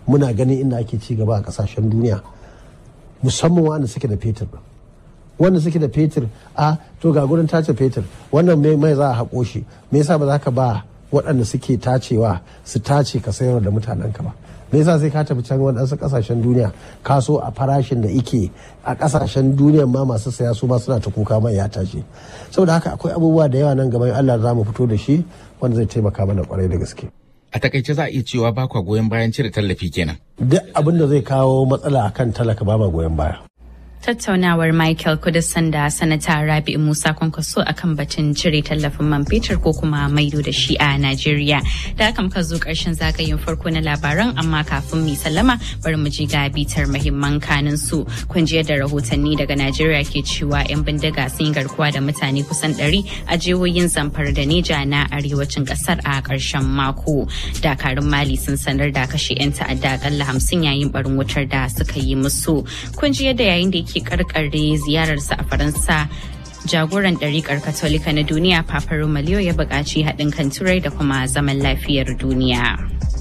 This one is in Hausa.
muna ganin inda ake ci gaba a kasashen duniya musamman wanda suke da fetur wanda suke da fetur a to ga gurin tace fetur wannan mai mai za a haƙo shi me yasa ba za ka ba waɗanda suke tacewa su tace ka sayar da mutanen ka ba me yasa sai ka tafi can waɗansu ƙasashen duniya ka so a farashin da ike a ƙasashen duniya ma masu saya su ma suna ta kuka mai ya tashi saboda haka akwai abubuwa da yawa nan gaban Allah za mu fito da shi wanda zai taimaka mana kwarai da gaske A takaice za a iya cewa ba kwa goyon bayan cire tallafi kenan. duk abin da zai kawo matsala akan talaka ba ma goyon baya Tattaunawar Michael Kudusan da Sanata Rabi'u Musa Kwankwaso akan batun cire tallafin man fetur ko kuma maido da shi a Najeriya. Da haka muka zo ƙarshen zagayen farko na labaran amma kafin mu sallama bari mu ji ga bitar muhimman kanin su. Kun ji da rahotanni daga Najeriya ke cewa 'yan bindiga sun yi garkuwa da mutane kusan 100 a jihohin Zamfara da Neja na arewacin ƙasar a ƙarshen mako. Dakarun Mali sun sanar da kashe 'yan ta'adda akalla hamsin yayin barin wutar da suka yi musu. Kun ji yadda yayin da yake karkare ziyararsa a Faransa jagoran ɗariƙar katolika na duniya Papa Romaliyo ya buƙaci haɗin kan turai da kuma zaman lafiyar duniya.